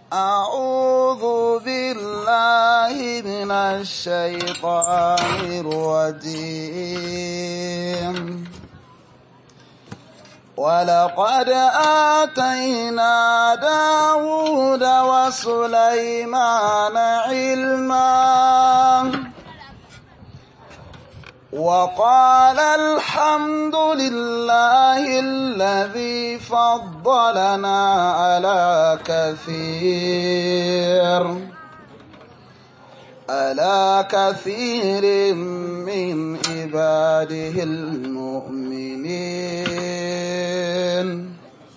أعوذ بالله من الشيطان الرجيم ولقد آتينا داود وسليمان علما وقال الحمد لله الذي فضلنا على كثير على كثير من عباده المؤمنين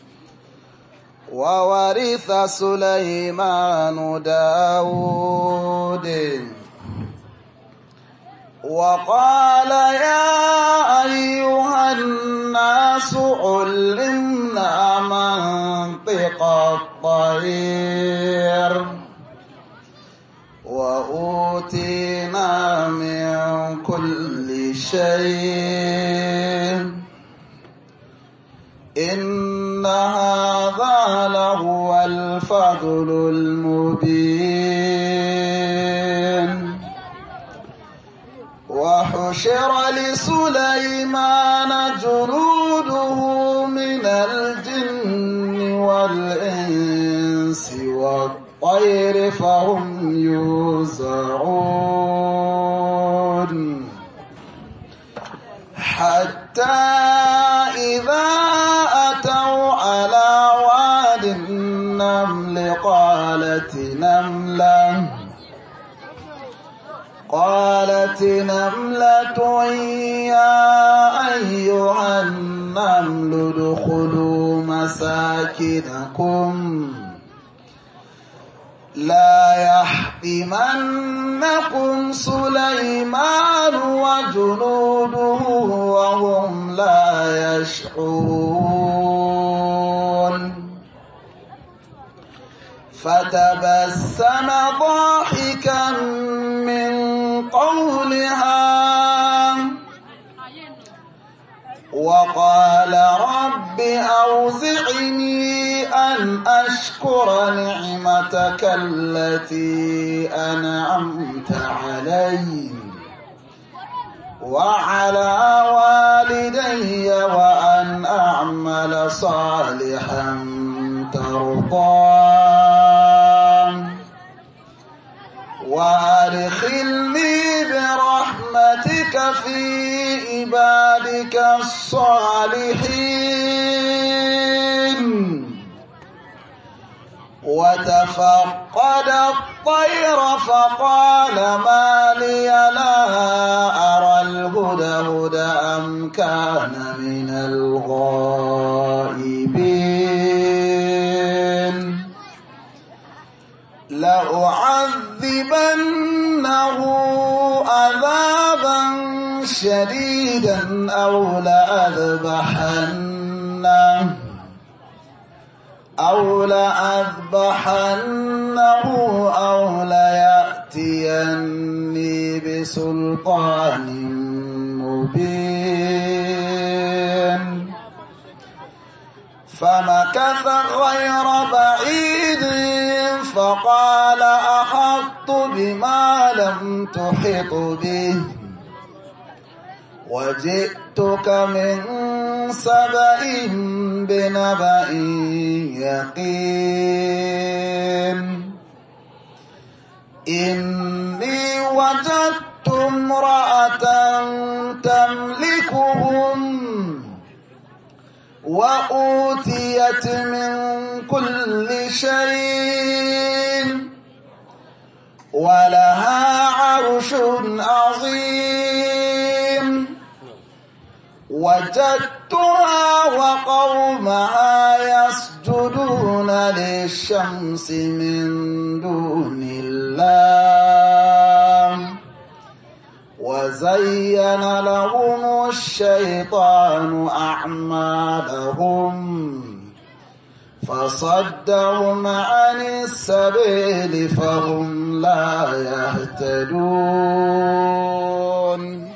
وورث سليمان داود وقال يا أيها الناس علمنا منطق الطير وأوتينا من كل شيء إن هذا لهو الفضل المبين وحشر لسليمان جنوده من الجن والإنس والطير فهم يوزعون حتى إذا أتوا على واد النمل قالت نملة قالت نملة يا أيها النمل ادخلوا مساكنكم لا يحطمنكم سليمان وجنوده وهم لا يشعرون فتبسم ضاحكا من قولها وقال رب أوزعني أن أشكر نعمتك التي أنعمت علي وعلى والدي وأن أعمل صالحا ترضاه وادخلني برحمتك في عبادك الصالحين وتفقد الطير فقال ما لي لا أرى الهدهد أم كان من الغائبين لأعذبنه عذابا شديدا أو لأذبحنه أو لأذبحنه أو ليأتيني بسلطان مبين فمكث غير بعيد فقال أحط بما لم تحط به وجئتك من سبأ بنبأ يقين إني وجدت امرأة تملكهم وأوتيت من كل شيء ولها عرش عظيم وجدتها وقومها يسجدون للشمس من دون الله وزين لهم الشيطان أعمالهم فصدهم عن السبيل فهم لا يهتدون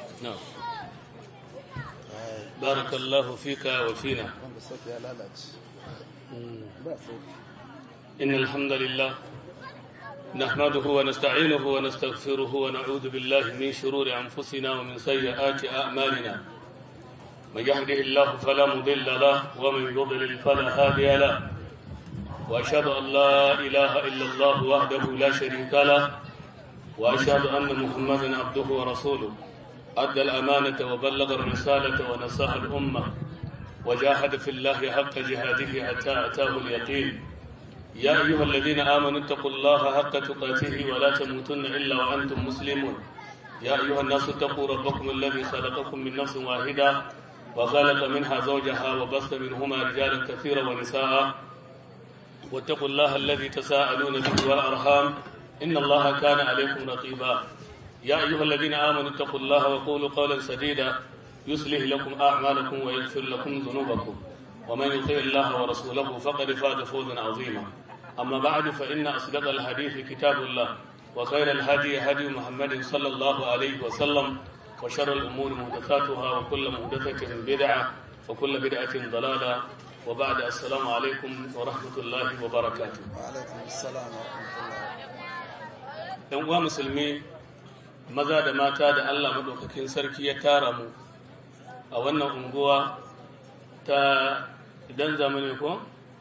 بارك الله فيك وفينا إن الحمد لله نحمده ونستعينه ونستغفره ونعوذ بالله من شرور أنفسنا ومن سيئات أعمالنا من يهده الله فلا مضل له ومن يضلل فلا هادي له وأشهد أن لا إله إلا الله وحده لا شريك له وأشهد أن محمدا عبده ورسوله أدى الأمانة وبلغ الرسالة ونصح الأمة وجاهد في الله حق جهاده حتى أتاه اليقين يا أيها الذين آمنوا اتقوا الله حق تقاته ولا تموتن إلا وأنتم مسلمون يا أيها الناس اتقوا ربكم الذي خلقكم من نفس واحدة وخلق منها زوجها وبث منهما رجالا كثيرا ونساء واتقوا الله الذي تساءلون به والأرحام إن الله كان عليكم رقيبا يا أيها الذين آمنوا اتقوا الله وقولوا قولا سديدا يصلح لكم أعمالكم ويغفر لكم ذنوبكم ومن يطيع الله ورسوله فقد فاز فوزا عظيما أما بعد فإن أصدق الحديث كتاب الله وخير الهدي هدي محمد صلى الله عليه وسلم وشر الأمور محدثاتها وكل محدثة بدعة وكل بدعة ضلالة وبعد السلام عليكم ورحمة الله وبركاته وعليكم السلام ورحمة الله ‘Yan uwa musulmi maza da mata da Allah maɗaukakin sarki ya tara mu a wannan unguwa ta idan zamani ko?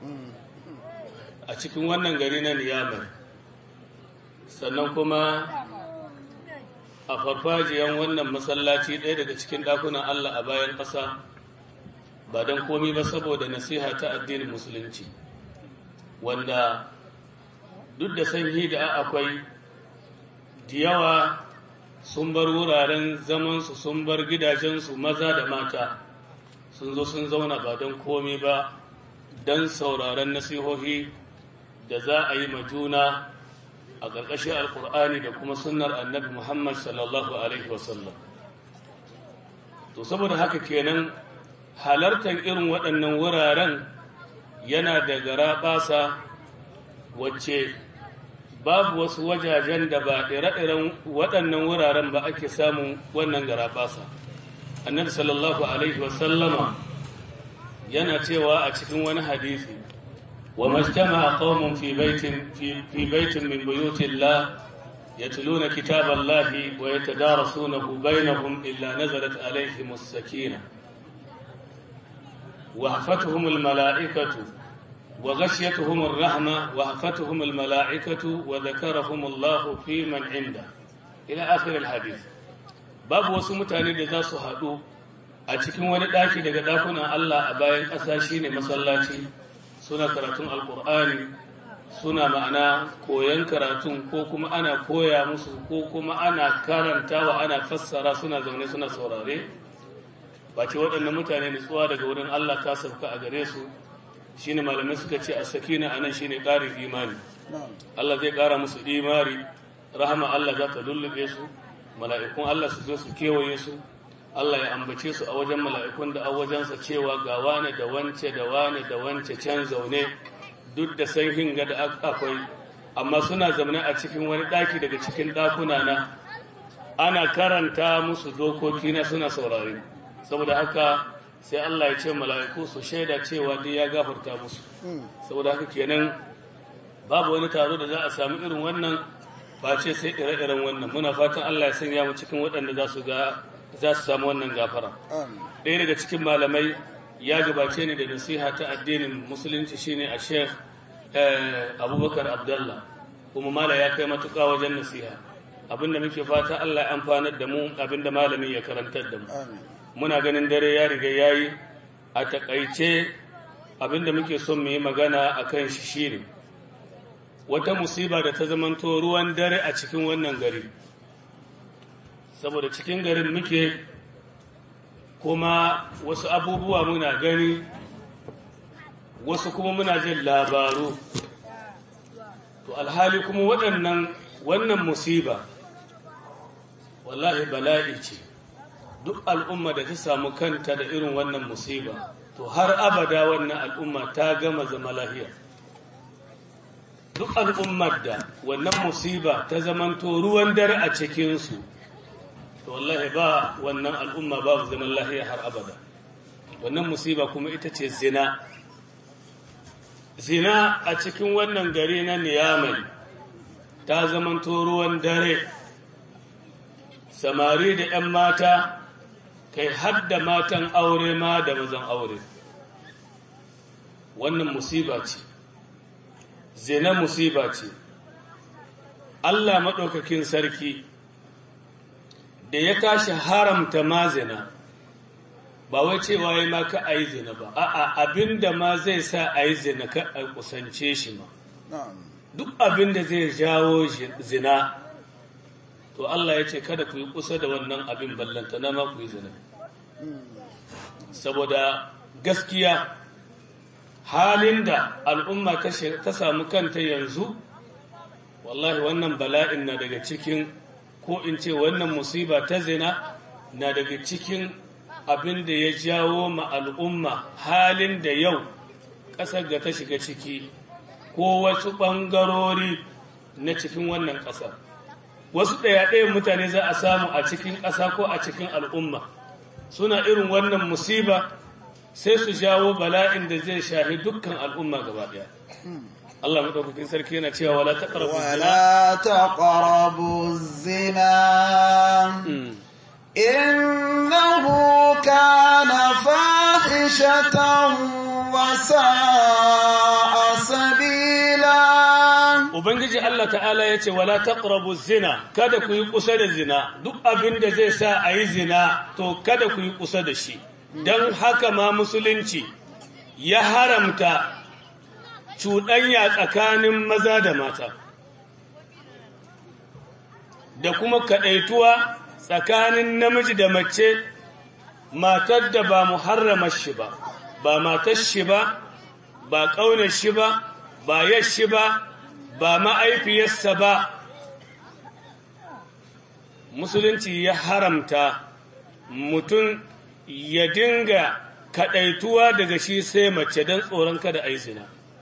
a cikin wannan gari na niyamar sannan kuma a farfajiyan wannan masallaci ɗaya daga cikin ɗakunan Allah a bayan ƙasa ba don komi ba saboda nasiha ta addinin musulunci wanda duk da sanyi da akwai da yawa sun bar wuraren zamansu sun bar gidajensu maza da mata sun zo sun zauna ba don komi ba don sauraron nasihohi da za a yi juna a ƙarƙashin alkur'ani da kuma sunnar annabi muhammad sallallahu alaihi wasallam to saboda haka kenan halartar irin waɗannan wuraren yana da gara ɓasa wacce babu wasu wajajen da ba ire-iren waɗannan wuraren ba ake samun wannan gara ɓasa annabi sallallahu alaihi wasallama yana cewa a cikin wani hadisi wa majtama qaumun fi baitin fi baitin min buyutillah yatluna kitaballahi wa yatadarasunahu bainahum illa nazalat alaihim as-sakinah wa hafatuhum al-mala'ikatu wa ghashiyatuhum ar-rahma wa hafatuhum al-mala'ikatu wa dhakarahum Allah fi man 'inda ila akhir al-hadith babu wasu mutane da za su haɗu a cikin wani ɗaki daga ɗakunan Allah a bayan ƙasa shine masallaci suna karatun alƙur'ani suna ma'ana koyon karatun ko kuma ana koya musu ko kuma ana karantawa ana fassara suna zaune suna saurare ba ce waɗannan mutane nutsuwa daga wurin Allah ta sauka a gare su shine malamai suka ce a sakina anan shine ƙarin imani Allah zai ƙara musu imani rahama Allah za ta lullube su mala'ikun Allah su zo su kewaye su Allah ya ambace su a wajen mala'ikun da a wajensa cewa ga wane da wance da wane da wance can zaune duk da san hinga da akwai amma suna zaune a cikin wani ɗaki daga cikin ɗakuna na ana karanta musu dokoki na suna saurari saboda haka sai Allah ya ce mala'iku su shaida cewa duk ya gafarta musu saboda haka kenan babu wani taro da za a sami irin wannan face sai ire-iren wannan muna fatan Allah ya sanya mu cikin waɗanda za su ga za su samu wannan gafara ɗaya daga cikin malamai ya gabace ni da nasiha ta addinin musulunci shine a sheikh abubakar abdullah kuma mala ya kai matuƙa wajen nasiha abinda muke fata Allah ya amfanar da mu abinda malami ya karantar da mu muna ganin dare ya riga yayi a takaice abinda muke son mu yi magana akan shi shine wata musiba da ta zamanto ruwan dare a cikin wannan gari saboda cikin garin muke kuma wasu abubuwa muna gani wasu kuma muna jin labaru to alhali kuma waɗannan wannan musiba wallahi bala'i ce duk al'umma da ta samu kanta da irin wannan musiba to har abada wannan al'umma ta gama zama lahiya duk al'ummar da wannan musiba ta zamanto ruwan dare a cikinsu to wallahi ba wannan al'umma babu zaman lahiya har abada wannan musiba kuma ita ce zina zina a cikin wannan gari na niyamai ta zamanto ruwan dare samari da 'yan mata kai hadda matan aure ma da mazan aure wannan musiba ce zina musiba ce Allah maɗaukakin sarki da ya tashi haramta ma zina ba wai cewa ya ma ka a yi zina ba a'a abinda ma zai sa a yi zina ka a kusance shi ma duk abinda zai jawo zina to Allah ya ce kada ku yi kusa da wannan abin ballanta na ma ku yi zina saboda gaskiya halin da al'umma ta samu kanta yanzu wallahi wannan bala'in na daga cikin ko in ce wannan musiba ta zina na daga cikin abin da ya jawo ma al'umma halin da yau ƙasar da ta shiga ciki ko wasu ɓangarori na cikin wannan ƙasar wasu ɗaya-ɗayan mutane za a samu a cikin ƙasa ko a cikin al'umma suna irin wannan musiba sai su jawo bala'in da zai shahi dukkan al'umma gaba ɗaya Allah maɗaukakin sarki yana cewa wala taqrabu zina ولا تقربوا الزنا إنه كان فاحشة وساء سبيلا Ubangiji Allah ta'ala ya ce, Wala taqrabu zina, kada ku yi kusa da zina, duk abin da zai sa a yi zina, to kada ku yi kusa da shi, don haka ma musulunci ya haramta cuɗanya tsakanin maza da mata, da kuma kaɗaituwa tsakanin namiji da mace, matar da ba muharrama shi ba, ba matar shi ba, ba ƙaunar shi ba, ba yashi ba, ba ma'aifiyarsa ba musulunci ya haramta mutum ya dinga kaɗaituwa daga shi sai mace don tsoron kada a yi zina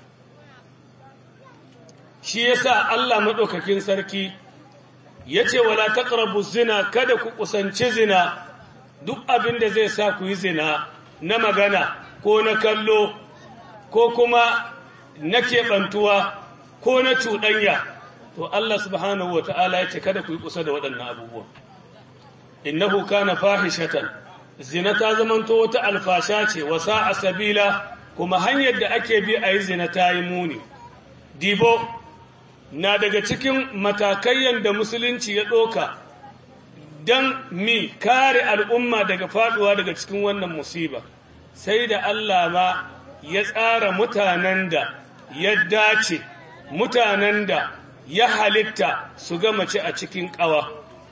shi yasa Allah maɗaukakin sarki ya ce wala taqrabu zina kada ku kusanci zina duk abin da zai sa ku yi zina na magana ko na kallo ko kuma na keɓantuwa ko na cuɗanya to Allah subhanahu wa ta'ala ya ce kada ku yi kusa da waɗannan abubuwan innahu kana fahishatan zina ta zamanto wata alfasha ce wa sa'a sabila kuma hanyar da ake bi a yi zina ta yi muni dibo na daga cikin matakai da musulunci ya ɗoka don mi kare al'umma daga faɗuwa daga cikin wannan musiba sai da Allah ma ya tsara mutanen da ya dace mutanen da ya halitta su ga mace a cikin ƙawa.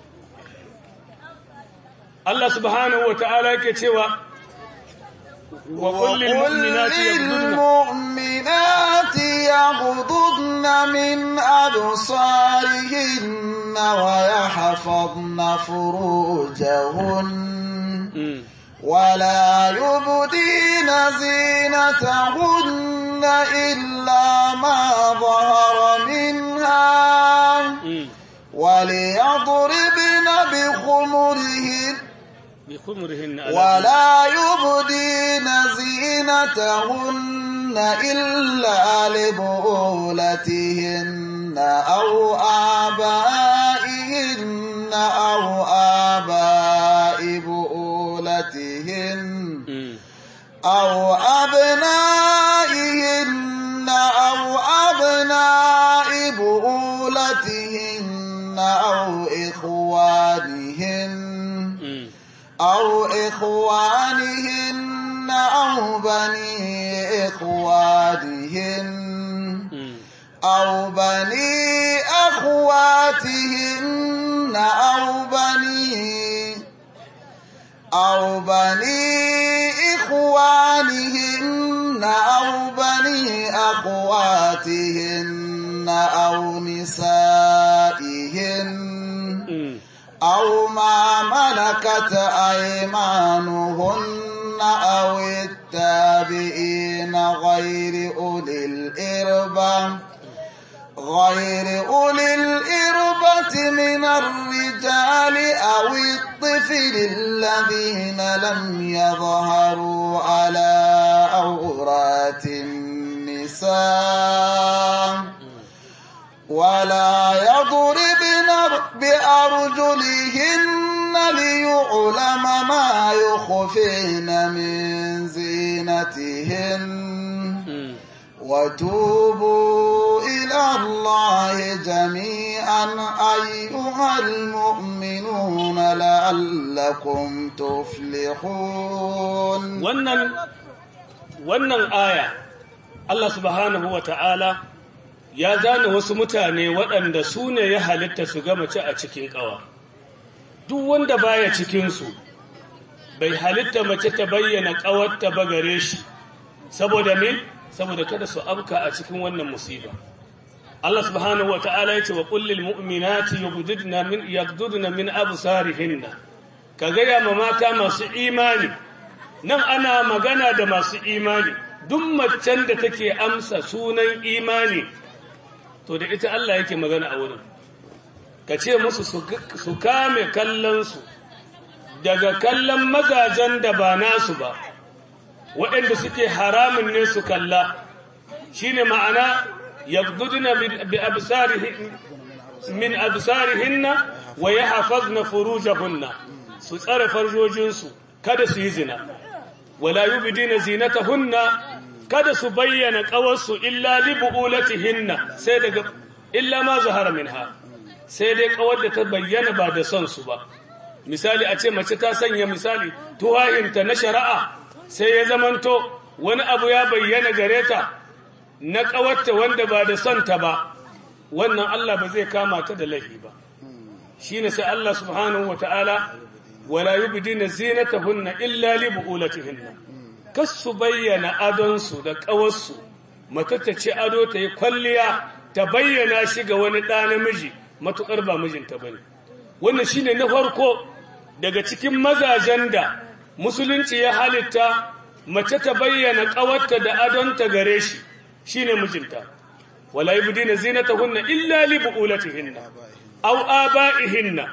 Allah subhanahu wa ta'ala yake cewa, wa kullin mu'minati yaghdudna min absarihin wa yahfazna furujahun ولا يبدين زينتهن إلا ما ظهر منها وليضربن بخمرهن بخمرهن ولا يبدين زينتهن إلا لبعولتهن أو آبائهن أو آباء بؤولتهن أو أبنائهن أو أبناء بؤولتهن أو إخوانهن أو إخوانهن أو بني إخوانهن أو بني أخواتهن أو بني أو بني إخوانهن أو بني أخواتهن أو نسائهن أو ما ملكت أيمانهن أو التابعين غير أولي الإربة غير أولي الإربة من الرجال أو الطفل الذين لم يظهروا على أورات النساء النساء ولا يضربن بأرجلهن ليعلم ما يخفين من زينتهن وتوبوا إلى الله جميعا أيها المؤمنون لعلكم تفلحون wannan wannan aya Allah subhanahu wa ta'ala ya zana wasu mutane waɗanda su ne ya halitta su ga mace a cikin ƙawa duk wanda baya cikinsu bai halitta mace ta bayyana ƙawarta ba gare shi saboda me saboda kada su abka a cikin wannan musiba Allah subhanahu wa ta'ala yace wa qul lil mu'minati yughdidna min yaghdudna min absarihinna ka gaya ma mata masu imani nan ana magana da masu imani duk macen da take amsa sunan imani to da ita Allah yake magana a wurin ka ce musu su kame kallonsu daga kallon mazajen da ba nasu ba waɗanda suke haramun ne su kalla shi ne ma'ana yabduduna min absarihinna wa ya hafazna furujahunna su tsare farjojinsu kada su yi zina wala yubdina zinatahunna kada su bayyana ƙawarsu illa li bu'ulatihinna sai daga illa ma zahara minha sai dai ƙawar da ta bayyana ba da son su ba misali a ce mace ta sanya misali tuwayinta na shari'a sai ya zamanto wani abu ya bayyana gare ta na ƙawarta wanda ba da son ta ba wannan Allah ba zai kama ta da laifi ba shine sai Allah subhanahu wataala wala yubdina zinatahunna illa li bu'ulatihinna kas su bayyana adonsu da ƙawarsu mata ta ci ado ta yi kwalliya ta bayyana shi ga wani ɗa namiji matuƙar ba mijinta ba ne wannan shi ne na farko daga cikin mazajen da musulunci ya halitta mace ta bayyana ƙawarta da adonta gare shi shi ne mijinta wala yi budina zinata hunna illa li bu'ulatihinna aw aba'ihinna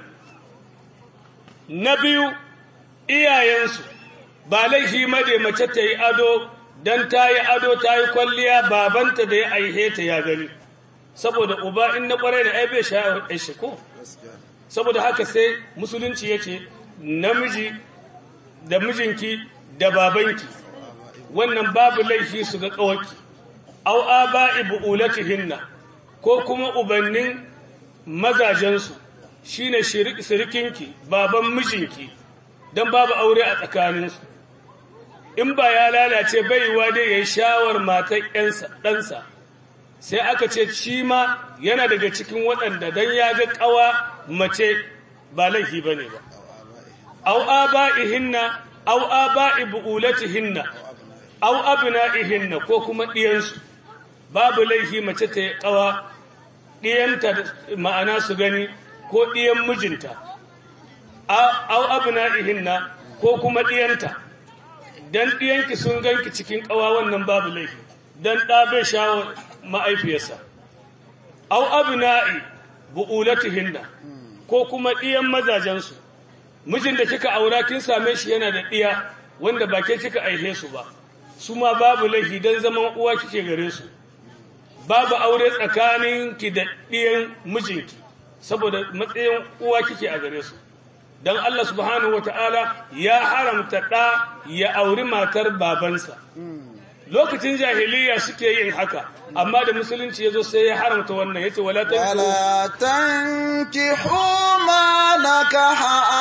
na biyu iyayensu ba laifi made mace ta yi ado don ta yi ado ta yi kwalliya babanta da ya aihe ta ya gani saboda uba in na kwarai da aibe shi ko saboda haka sai musulunci ya ce namiji da mijinki da babanki wannan babu laifi su ga kawaki au aba'i bu'ulatihinna ko kuma ubannin mazajensu shine shirikinki baban mijinki don babu aure a tsakaninsu in ba ya lalace baiwa dai ya yi shawar matar ɗansa sai aka ce shi ma yana daga cikin waɗanda don ya ga ƙawa mace ba laifi ba ne ba au aba'ihinna au aba'i bu'ulatihinna au abna'ihinna ko kuma ɗiyansu babu laifi mace ta yi ƙawa ɗiyanta ma'ana su gani ko ɗiyan mijinta au abna'ihinna ko kuma ɗiyanta dan ɗiyanki sun ganki cikin ƙawa wannan babu laifi dan ɗa bai shawo ma'aifiyarsa au abna'i bu'ulatihinna ko kuma ɗiyan mazajensu mijin da kika aura kin same shi yana da ɗiya wanda ba ke kika aihe su ba su ma babu laifi dan zaman uwa kike gare su babu aure tsakaninki da ɗiyan mijinki saboda matsayin uwa kike a gare su don Allah subhanahu wa ta'ala ya haramta ɗa ya auri matar babansa. Lokacin jahiliya suke yin haka, amma da musulunci ya zo sai ya haramta wannan ya ce, Wala tanki huma na ka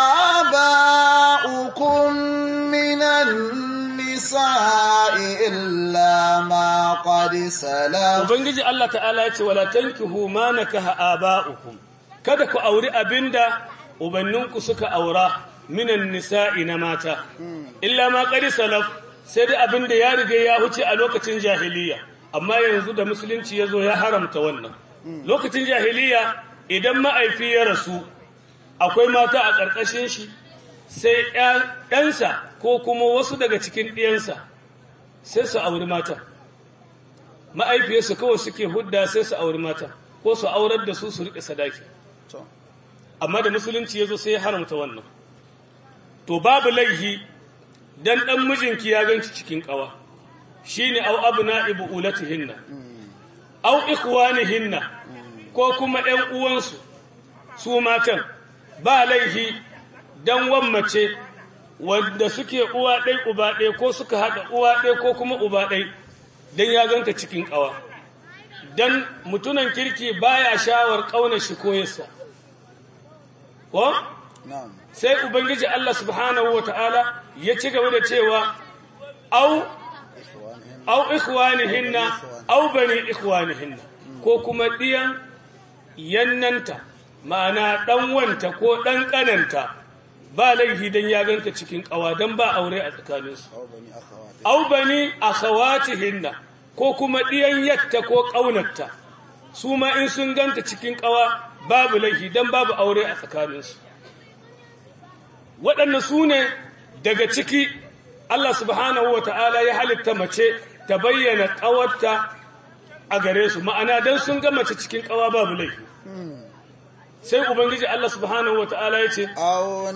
haɓa ukun minan nisa'i illa ma qad salam. Ubangiji Allah ta'ala ya ce, Wala tanki huma na ka haɓa ukun. Kada ku auri abinda ubanninku suka aura minan nisa'i na mata illa ma qad salaf sai da abin da ya riga ya huce a lokacin jahiliya amma yanzu da musulunci ya zo ya haramta wannan lokacin jahiliya idan ma'aifi ya rasu akwai mata a ƙarƙashin shi sai ɗansa ko kuma wasu daga cikin ɗiyansa sai su auri mata ma'aifiyarsu kawai suke hudda sai su auri mata ko su aurar da su su riƙe sadaki amma da musulunci ya zo sai ya haramta wannan to babu laihi dan dan mijinki ya ganci cikin kawa shine au abna'i bu'ulatihinna au ikhwanihinna ko kuma ƴan uwansu su matan ba laifi dan wammace wanda suke uwa ɗai uba ɗai ko suka haɗa uwa ɗai ko kuma uba ɗai dan ya ganta cikin ƙawa dan mutunan kirki baya shawar ƙaunar shi ko yasa ko na'am sai ubangiji Allah subhanahu wataala ya ci gaba da cewa au au ikhwanihinna au bani ikhwanihinna ko kuma diyan yannanta ma'ana dan wanta ko dan kananta ba laifi dan ya ganta cikin kawa dan ba aure a tsakaninsu aw bani akhawati au bani akhawatihinna ko kuma diyan yatta ko kaunarta su ma in sun ganta cikin kawa babu laifi dan babu aure a tsakaninsu waɗannan su ne daga ciki Allah subhanahu wa ta'ala ya halitta mace ta bayyana ƙawarta a gare su ma'ana don sun ga mace cikin ƙawa babu laifi sai ubangiji Allah subhanahu wa ta'ala ya ce aw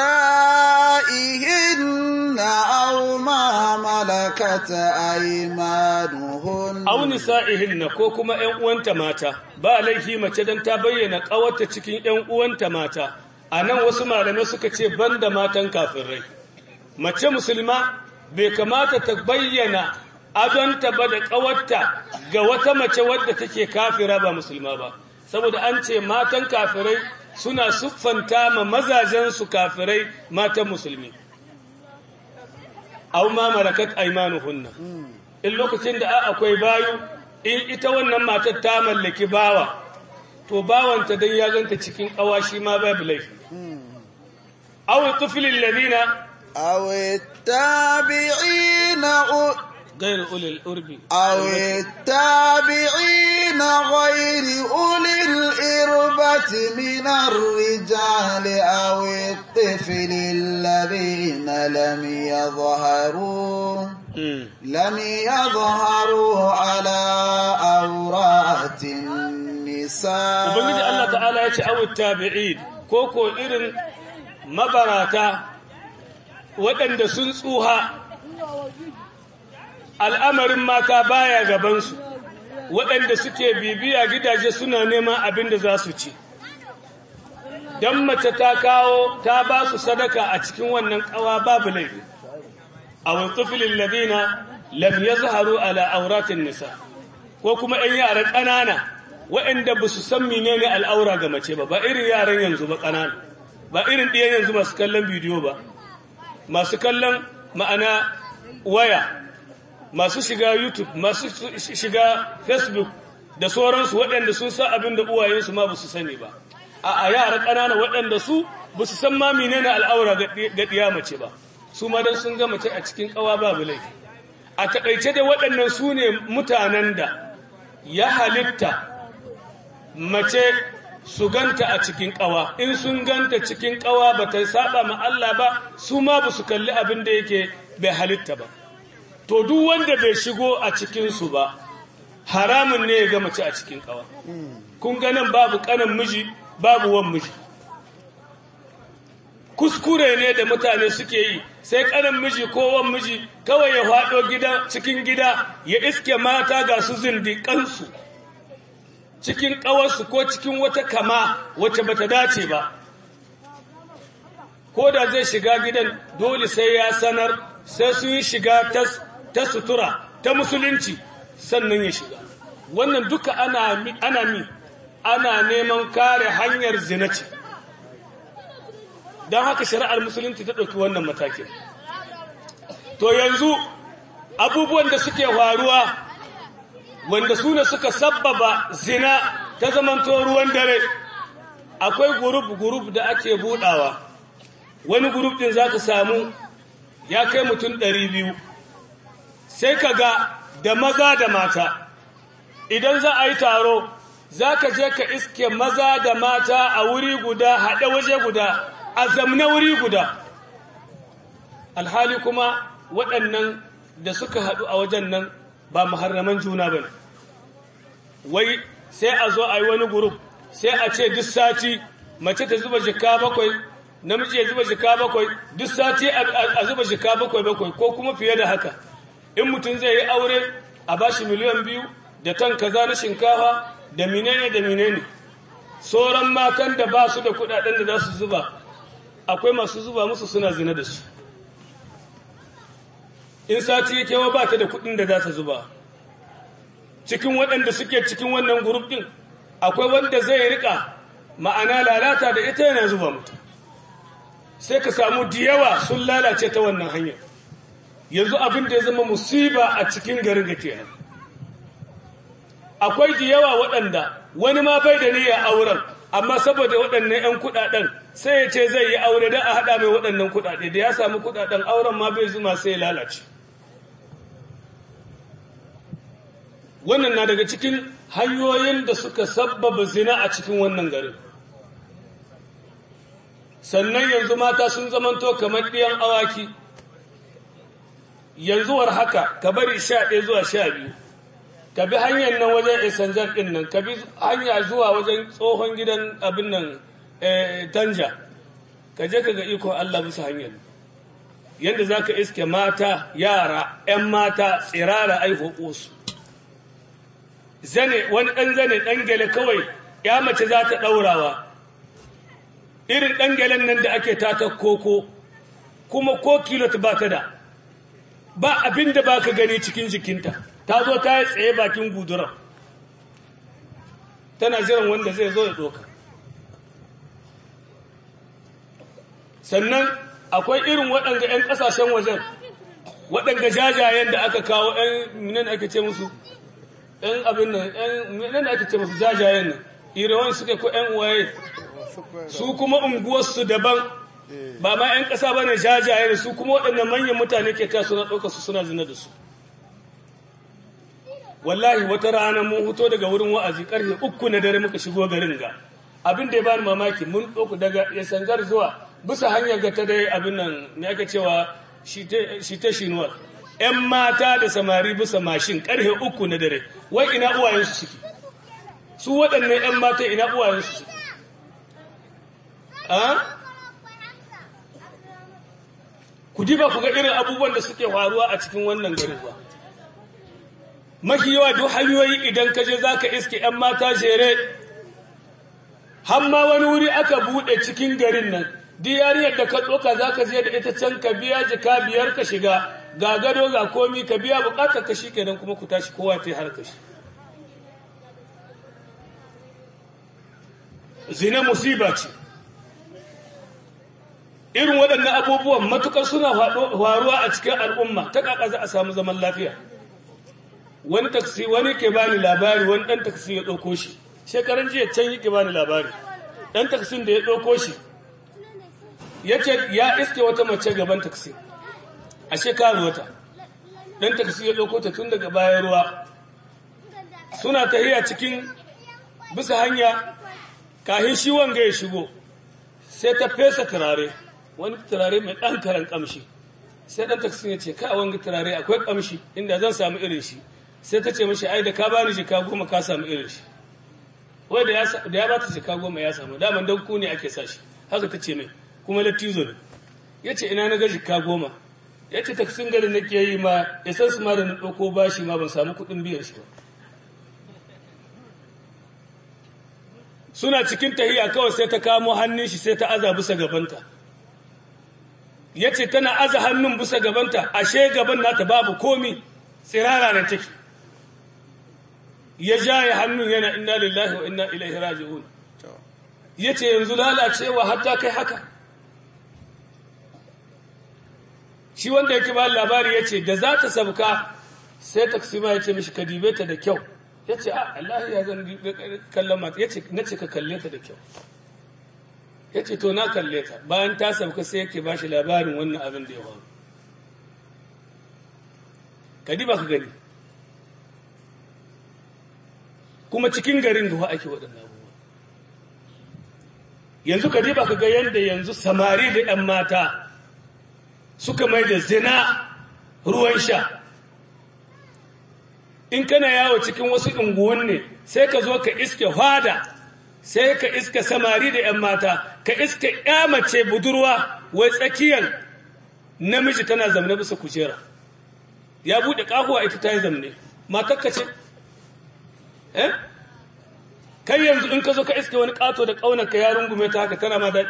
nisa'ihinna aw ma malakat aymanuhun au nisa'ihinna ko kuma ‘yan uwanta mata ba laifi mace don ta bayyana ƙawarta cikin ‘yan uwanta mata a nan wasu malamai suka ce banda matan kafirai mace musulma bai kamata ta bayyana adonta ba da ƙawarta ga wata mace wadda take kafira ba musulma ba saboda an ce matan kafirai suna siffanta ma mazajensu kafirai matan musulmi au ma malakat aymanuhunna in lokacin da akwai bayu in ita wannan matar ta mallaki bawa to bawanta dan ya ganta cikin kawashi ma babu laifi aw tuflil ladina aw tabi'ina غير أولي الأرب أو التابعين غير أولي الإربة من الرجال أو الطفل الذين لم يظهروا لم يظهروا على أورات النساء ubangiji Allah ta'ala ya ce awu tabi'in ko ko irin mabarata waɗanda sun tsuha al'amarin mata baya gabansu waɗanda suke bibiya gidaje suna neman abin da za su ci don mace ta kawo ta ba su sadaka a cikin wannan ƙawa babu laifi a wantsufilin labina lam ya zaharu ala auratin nisa ko kuma ‘yan yara ƙanana waɗanda ba su san menene al'aura ga mace ba ba irin yaran yanzu ba ƙanana ba irin ɗiyan yanzu masu kallon bidiyo ba masu kallon ma'ana waya masu shiga YouTube, masu shiga Facebook da sauransu waɗanda sun san abin da uwayensu ma ba su sani ba. A yara ƙanana waɗanda su ba su san ma menene al'aura ga ɗiya mace ba, su ma don sun ga mace a cikin ƙawa babu laifi. A taƙaice da waɗannan su ne mutanen da ya halitta mace su ganta a cikin ƙawa, in sun ganta cikin ƙawa ba ta saba ma Allah ba, su ma ba su kalli abin da yake bai halitta ba. to duk wanda bai shigo a cikinsu ba haramun ne ya ga mace a cikin kawa kun ganin babu kanan miji babu wan miji kuskure ne da mutane suke yi sai kanan miji ko wan miji kawai ya faɗo gida cikin gida ya iske mata ga su zindiƙansu cikin ƙawarsu ko cikin wata kama wacce bata dace ba ko da zai shiga gidan dole sai ya sanar sai sun yi shiga tas ta sutura ta musulunci sannan ya shiga wannan duka ana ana mi ana neman kare hanyar zina ce don haka shari'ar musulunci ta ɗauki wannan matakin to yanzu abubuwan da suke faruwa wanda su ne suka sabbaba zina ta zamanto ruwan dare akwai gurub-gurub da ake budawa wani gurub din za ka samu ya kai mutum ɗari biyu sai ka ga da maza da mata idan za a yi taro za ka je ka iske maza da mata a wuri guda haɗe waje guda a zamne wuri guda alhali kuma waɗannan da suka haɗu a wajen nan ba muharraman juna ba ne wai sai a zo a yi wani gurup sai a ce duk sati mace ta zuba jika bakwai namiji ya zuba jika bakwai duk sati a zuba jika bakwai bakwai ko kuma fiye da haka in mutum zai yi aure a bashi miliyan biyu da tan kaza na shinkafa da menene da menene sauran matan da ba su da kudaden da za su zuba akwai masu zuba musu suna zina da su in sati yake wa ba ta da kudin da za ta zuba cikin waɗanda suke cikin wannan grup din akwai wanda zai rika ma'ana lalata da ita yana zuba mutu sai ka samu diyawa sun lalace ta wannan hanyar yanzu abin da ya zama musiba a cikin garin ga kenan akwai diyawa waɗanda wani ma bai da niyyar auren amma saboda waɗannan 'yan kuɗaɗen sai ya ce zai yi aure don a haɗa mai waɗannan kuɗaɗe da ya samu kuɗaɗen auren ma bai zuma sai ya lalace wannan na daga cikin hanyoyin da suka sabbaba zina a cikin wannan garin sannan yanzu mata sun zamanto kamar ɗiyan awaki yanzu war haka ka bari sha ɗaya zuwa sha biyu ka bi hanyar nan wajen isanjar ɗin nan ka bi hanya zuwa wajen tsohon gidan abin nan tanja ka je ka ga ikon Allah musu hanyar yadda za ka iske mata yara 'yan mata tsirara aiho su zane wani ɗan zane ɗan gele kawai ya mace za ta ɗaurawa irin ɗan gelen nan da ake tata koko kuma ko kilot ba ta da ba abin da ba ka gani cikin jikinta ta zo ta yi tsaye bakin gudurar tana jiran wanda zai zo ya ɗoka sannan akwai irin waɗanda 'yan ƙasashen wajen waɗanda jajayen da aka kawo 'yan minan ake ce musu 'yan abin nan 'yan minan da ake ce musu jajayen nan irawan suke ko 'yan uwaye su kuma unguwarsu daban ba ma 'yan ƙasa ba ne jajaye su kuma waɗannan manyan mutane ke ta suna ɗauka su suna zina da su wallahi wata rana mun huto daga wurin wa'azi ƙarfe uku na dare muka shigo garin ga abin da ya bani mamaki mun ɗauku daga yasangar zuwa bisa hanyar ga ta dai abin nan me ake cewa shi ta shinuwar 'yan mata da samari bisa mashin ƙarfe uku na dare wai ina uwayensu suke su waɗannan 'yan mata ina uwayensu suke ku diba ku ga irin abubuwan da suke faruwa a cikin wannan garin ba mafi yawa duk hanyoyi idan ka je za ka iske 'yan mata jere hamma wani wuri aka buɗe cikin garin nan diyariyar da ka ɗoka za ka je da ita can ka biya jika biyar ka shiga ga gado ga komi ka biya buƙatar ka shi kenan kuma ku tashi kowa ta yi har kashi zina musiba ce irin waɗannan abubuwan matukar suna faruwa a cikin al'umma ta ƙaƙa za a samu zaman lafiya wani taksi wani ke bani labari wani ɗan taksi ya ɗauko shi shekaran jiya can yi ke bani labari ɗan taksin da ya ɗauko shi ya ce ya iske wata mace gaban taksi a shekaru wata ɗan taksi ya ɗauko ta tun daga bayan ruwa suna tahiya cikin bisa hanya kahin shi wanga ya shigo sai ta fesa turare wani turare mai ɗan karan ƙamshi sai ɗan taksin ya ce ka wanga turare akwai ƙamshi inda zan samu irin shi sai ta ce mashi ai da ka bani jika goma ka samu irin shi wai da ya ba ta jika goma ya samu daman don ku ne ake sa shi haka ta ce mai kuma lattizo ne ya ce ina na ga jika goma ya ce taksin garin na ke yi ma ya san su ma da na ɗauko bashi ma ban samu kuɗin biyan shi ba suna cikin tahiya kawai sai ta kamo hannun shi sai ta aza bisa gabanta ya ce tana aza hannun bisa gabanta ashe gaban nata babu komi tsirara na take ya jaye hannun yana inna lillahi wa inna ilaihi raji'un ya ce yanzu lalacewa hatta kai haka shi wanda yake ba labari ya ce da za ta sabka sai taksima ya ce mishi ka dibe ta da kyau ya ce a Allah ya zan kallon mata ya ce na ce ka kalle ta da kyau ya ce to na kalle ta bayan ta sabka sai yake ba shi labarin wannan abin da ya faru ka diba ka gani kuma cikin garin da ake waɗannan abubuwa yanzu ka diba ka ga yadda yanzu samari da 'yan mata suka mai da zina ruwan sha in kana yawo cikin wasu unguwan ne sai ka zo ka iske hada sai ka iske samari da 'yan mata ka iske mace budurwa wai tsakiyar namiji tana zamana bisa kujera ya buɗe ƙahuwa ita ta yi zamne matakka ce eh kai yanzu in ka zo ka iske wani ƙato da ƙaunarka ya rungume ta haka tana ma daɗi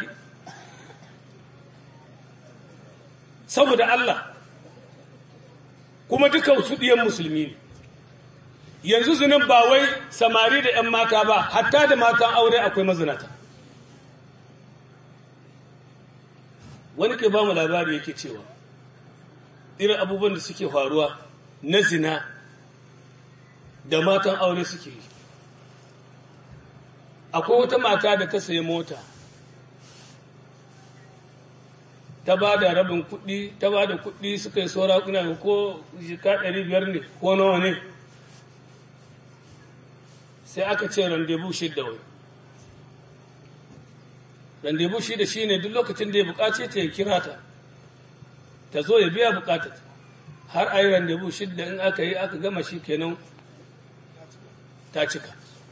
saboda Allah kuma duka su ɗiyan musulmi ne yanzu zinin ba wai samari da 'yan mata ba hatta da matan aure akwai mazinata wani ke ba mu labari yake cewa irin abubuwan da suke faruwa na zina da matan aure suke yi akwai wata mata da ta sayi mota ta ba da rabin kuɗi ta ba da kuɗi suka yi saura kuna ko jika ɗari biyar ne ko nawa ne sai aka ce randebu shidda wai randebu shida shi ne duk lokacin da ya buƙace ta ya kira ta ta zo ya biya buƙatar har a yi randebu shidda in aka yi aka gama shi kenan ta cika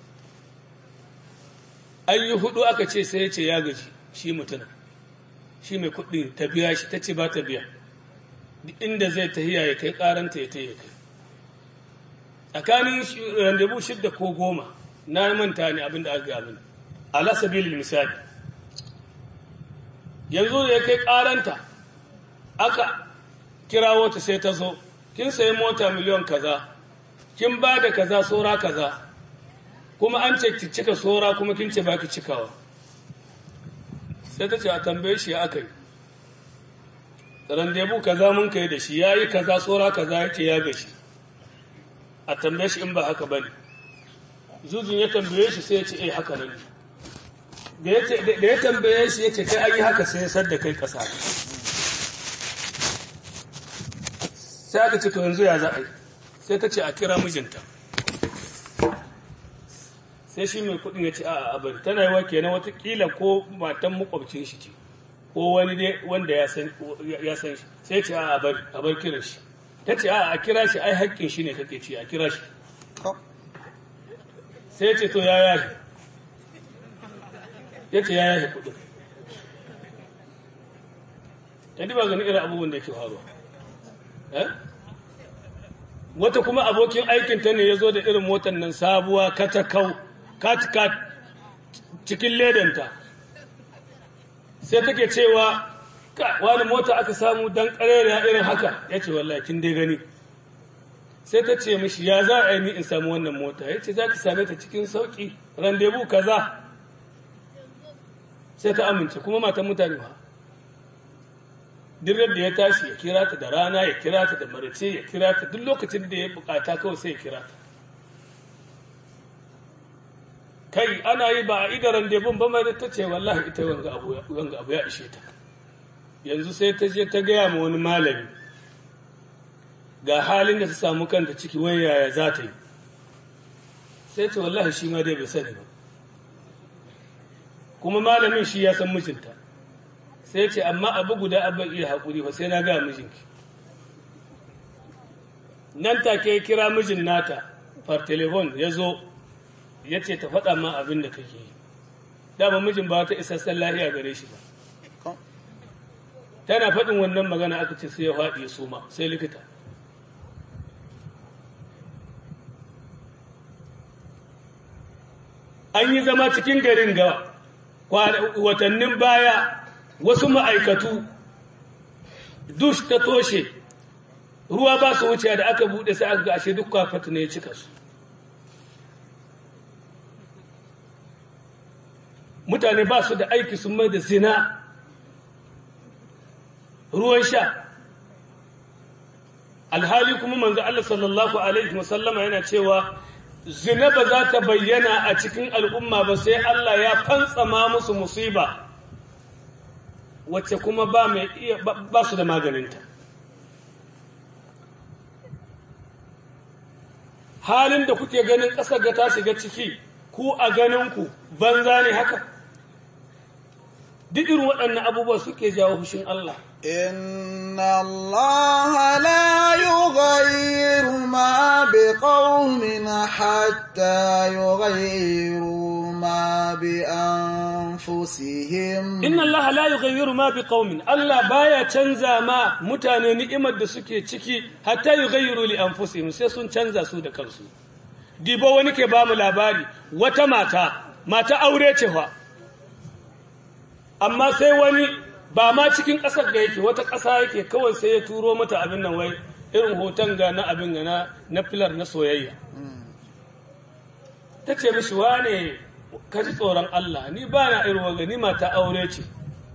an yi hudu aka ce sai ya ce ya gaji shi mutumin shi mai kuɗi ta biya shi ta ce ba ta biya duk inda zai tahiya ya kai karanta ya ya kai tsakanin randebu shidda ko goma na manta ne abin da aka gaya mini ala sabilil misali yanzu da ya kai karanta aka kirawo ta sai ta zo kin sayi mota miliyon kaza kin ba da kaza sora kaza kuma an ce ki cika sora kuma kin ce ba ki cikawa sai ta ce a tambaye shi aka yi randebu kaza mun kai da shi ya yi kaza tsora kaza ya ce ya gashi a tambaye shi in ba haka ba ne zuzun ya tambaye shi sai ya ce eh haka nan da ya tambaye shi ya ce kai an yi haka sai ya sadda kai kasa sai aka ce to yanzu ya za a yi sai ta ce a kira mijinta sai shi mai kudin ya ce a a bari tana yi wa kenan watakila ko matan makwabcin shi ce ko wani dai wanda ya san shi sai ce a a bari a bar kiran shi ta ce a a kira shi ai haƙƙin shi ne kake ce a kira shi sai ce to ya yashi ya ce ya yashi kudin ya ba gani irin abubuwan da ke faruwa wata kuma abokin aikinta ne ya zo da irin motar nan sabuwa katakau kat-kat cikin ledanta sai take cewa wani mota aka samu don ƙarariya irin haka ya ce wallahi kin dai gani sai ta ce mishi ya za a yi ni in samu wannan mota ya ce za ka same ta cikin sauƙi randebu kaza sai ta amince kuma matan mutane ba duk da ya tashi ya kira ta da rana ya kira ta da marace ya kira ta duk lokacin da ya bukata kawai sai ya kira ta kai ana yi ba a idaran debun ba mai da ta ce wallahi ita wanga abu ya ishe ta yanzu sai ta je ta gaya ma wani malami ga halin da ta samu kanta ciki wai yaya za ta yi sai ce wallahi shi ma dai bai sani ba kuma malamin shi ya san mijinta sai ce amma abu guda abin iya haƙuri ba sai na gaya mijinki nan take kira mijin nata far telefon ya zo ya ce ta faɗa ma abin da kake yi dama mijin ba ta isassan lahiya gare shi ba tana faɗin wannan magana aka ce sai ya faɗi ya suma sai likita an yi zama cikin garin ga watannin baya wasu ma'aikatu dush ta toshe ruwa ba su wuce da aka buɗe sai aka ga ashe duk kwafata ne ya cika su mutane ba su da aiki sun mai da zina ruwan sha alhali kuma manzo Allah sallallahu alaihi wasallama yana cewa zina ba za ta bayyana a cikin al'umma ba sai Allah ya fantsama musu musiba wacce kuma ba mai iya ba su da maganinta halin da kuke ganin ƙasar ga ta shiga ciki ku a ganinku banza ne haka duk irin waɗannan abubuwa suke jawo fushin Allah إن الله لا يغير ما بقوم حتى يغيروا ما بأنفسهم أنفسهم inna allaha la yughayyiru ma biqaumin Allah baya canza ma mutane ni'imar da suke ciki hatta yughayyiru li anfusihim sai sun canza su da kansu dibo wani ke ba mu labari wata mata mata aure ce fa amma sai wani ba ma cikin ƙasar da yake wata ƙasa yake kawai sai ya turo mata abin nan wai irin hoton ga na abin ga na na filar na soyayya ta ce mishi wane ka ji tsoron Allah ni ba na irin waga ni mata aure ce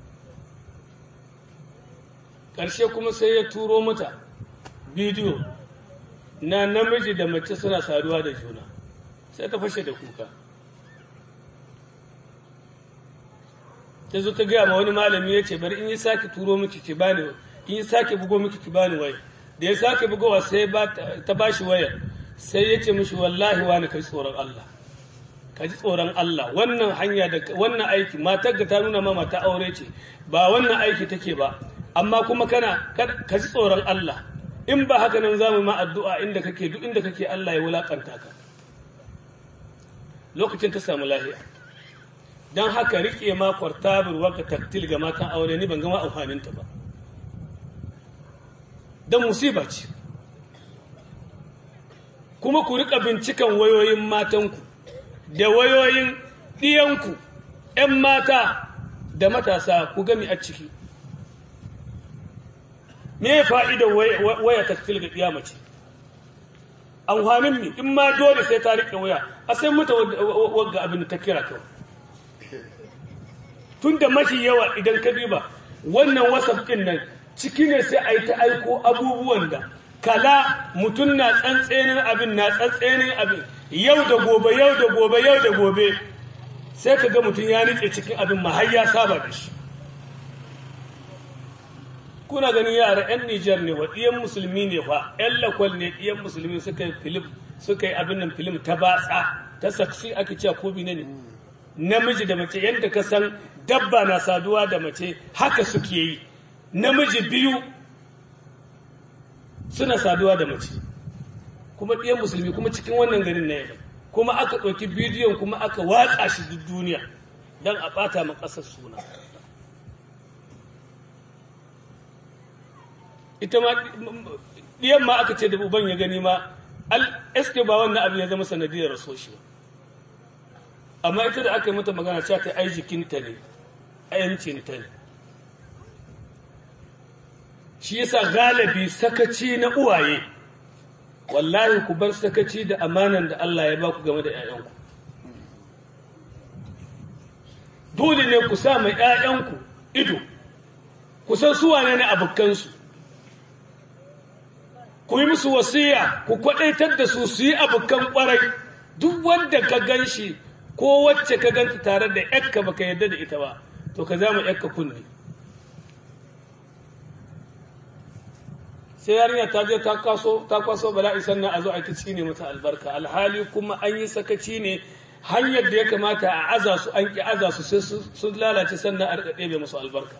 ƙarshe kuma sai ya turo mata bidiyo na namiji da mace suna saduwa da juna sai ta fashe da kuka ta zo ta gaya ma wani malami ya ce bari in yi sake turo miki ki bani in yi sake bugo miki ki bani waya da ya sake bugowa sai ta bashi waya sai ya ce mishi wallahi wani kai tsoron Allah ka ji tsoron Allah wannan hanya da wannan aiki matar ga ta nuna ma mata aure ce ba wannan aiki take ba amma kuma kana ka ji tsoron Allah in ba haka nan zamu ma addu'a inda kake duk inda kake Allah ya wulakanta ka lokacin ta samu lahiya dan haka rike ma kwartabur waka taktil ga matan aure ni ban ga ma amfanin ta ba dan musiba ce kuma ku rika bincikan wayoyin matanku da wayoyin ɗiyanku ‘yan mata da matasa ku gami a ciki. Me fa'idar waya ta ga ɗiya mace? Amfanin mi, in ma dole sai ta riƙe waya, a sai mata wagga abin da ta kira kawai. Tun da mafi yawa idan ka diba, wannan wasaf ɗin nan ciki ne sai a yi ta aiko abubuwan da kala mutum na tsantsenin abin na tsantsenin abin yau da gobe yau da gobe yau da gobe sai ka ga mutum ya nitse cikin abin ma har ya saba da shi kuna ganin yara 'yan Nijar ne wa ɗiyan musulmi ne fa 'yan lakwal ne ɗiyan musulmi suka yi filim suka yi abin nan filim ta batsa ta saksi ake cewa ko bi ne namiji da mace yadda ka san dabba na saduwa da mace haka suke yi namiji biyu suna saduwa da mace kuma ɗiyan musulmi kuma cikin wannan garin na yamma kuma aka ɗauki bidiyon kuma aka watsa shi duk duniya don a ɓata ma ƙasar suna ita ma ɗiyan ma aka ce da uban ya gani ma al eske ba wannan abin ya zama sanadiyar raso shi amma ita da aka yi mata magana cewa ta ai jikinta ne a yancinta ne shi yasa galibi sakaci na uwaye wallahi ku bar sakaci da amanan da Allah ya baku game da ‘ya'yanku. Dole ne ku sa mai ‘ya'yanku ido, ku san suwa ne na abokansu, ku yi musu wasiya, ku kwaɗaitar da su su yi abokan ƙwarai, duk wanda ka gan shi ko wacce ka ganta tare da ‘yakka baka yarda da ita ba, to ka zama ‘yakka kunne. sai yarinya ta je ta kwaso ta kwaso bala'i sannan a zo a ta cine mata albarka alhali kuma an yi sakaci ne hanyar da ya kamata a aza su an ki aza su sai sun lalace sannan a rika ɗebe musu albarka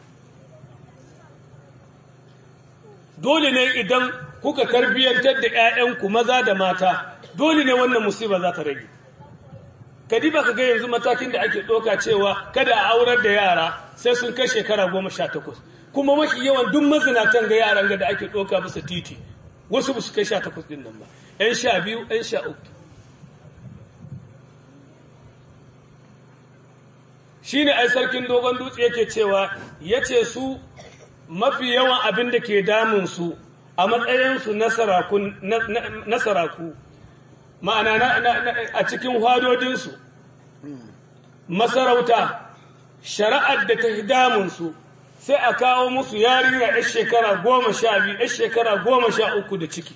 dole ne idan kuka tarbiyyantar da 'ya'yanku maza da mata dole ne wannan musiba za ta rage kadi ba ka ga yanzu matakin da ake ɗauka cewa kada a aurar da yara sai sun kai shekara goma sha takwas kuma mafi yawan duk mazinatan ga yaran ga da ake ɗauka bisa titi wasu ba su kai sha takwas ɗin nan ba ‘yan sha biyu ‘yan sha uku shi ne ai sarkin dogon dutse yake cewa ya ce su mafi yawan abin da ke damunsu a matsayinsu na saraku ma'ana a cikin hwadodinsu masarauta shari'ar da ta damunsu sai a kawo musu yarinya yar shekara goma sha biyu yar shekara goma sha uku da ciki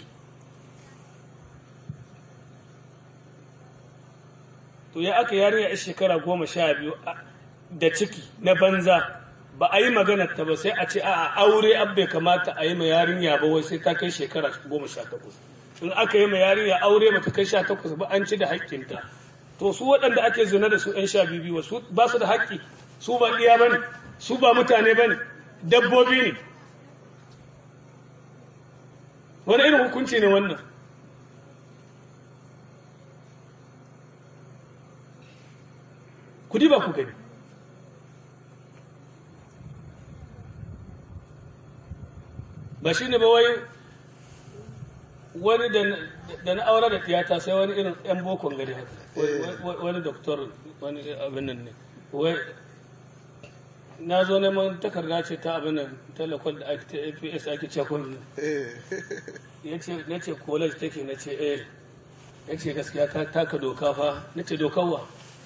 to ya aka yarinya yar shekara goma sha biyu da ciki na banza ba a yi maganar ta ba sai a ce a aure abbe kamata a yi ma yarinya ba wai sai ta kai shekara goma sha takwas in aka yi ma yarinya aure ba ta kai sha takwas ba an ci da haƙƙinta to su waɗanda ake zina da su ‘yan sha biyu su ba su da haƙƙi su ba iya ba ne su ba mutane ba ne dabbobi ne wani irin hukunci ne wannan ku ba ku gani ba shi ne ba wai wani da na aure da tiyata sai wani irin yan bokon gari haka wani doktor wani abin nan ne wai na zo neman takarda ce ta abin nan telekon da ake ta aps ake cakon ya ce na ce college take na ce eh ya ce gaskiya ka taka doka fa na ce dokawa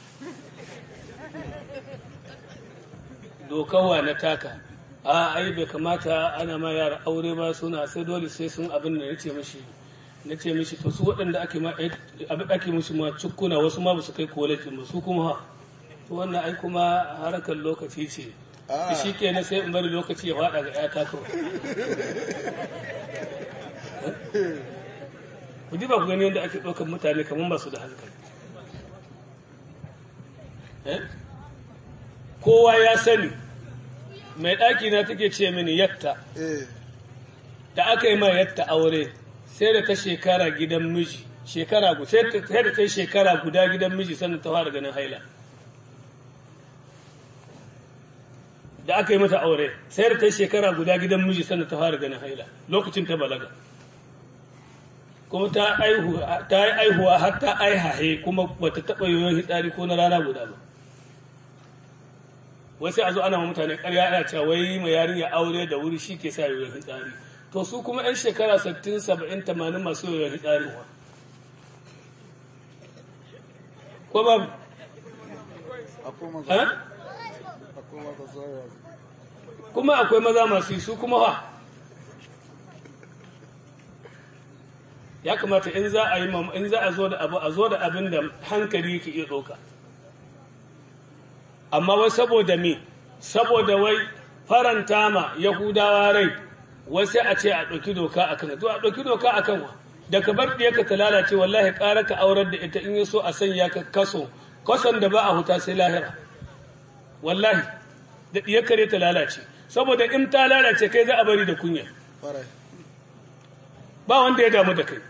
dokawa na taka a ai bai kamata ana ma yara aure ba suna sai dole sai sun abin da na ce mishi na ce mishi to su waɗanda ake ma abin ake musu ma cukkuna wasu ma ba su kai college ba su kuma ha to wannan ai kuma harkar lokaci ce shi ke na sai in bari lokaci ya faɗa ga ƴata kawai ku ji ba ku gani yadda ake ɗaukar mutane kamar ba su da hankali kowa ya sani mai ɗaki na take ce mini yatta da aka yi ma yatta aure sai da ta shekara gidan miji shekara guda sai da ta shekara guda gidan miji sannan ta fara ganin haila da aka yi mata aure sai da ta shekara guda gidan miji sannan ta fara ganin haila lokacin ta balaga kuma ta yi aihuwa har ta aihahe kuma bata taɓa yoyon hitsari ko na rana guda ba wai sai a zo ana ma mutane ƙarya ana cewa wai mai yarinya aure da wuri shi ke sa yoyon hitsari to su kuma 'yan shekara 60 70 80 masu yoyon hitsari wa ko ba kuma akwai maza masu yi su kuma wa ya kamata in za a yi in za a zo da abu a zo da abin da hankali yake iya ɗauka amma wai saboda me saboda wai faranta ma yahudawa rai wai sai a ce a ɗauki doka a kan to a ɗauki doka a kan wa da ka bar ɗiyarka ta lalace wallahi ƙara ka aurar da ita in yi so a sanya ka kaso kason da ba a huta sai lahira wallahi da ɗiyarka ne ta lalace saboda in ta lalace kai za a bari da kunya ba wanda ya damu da kai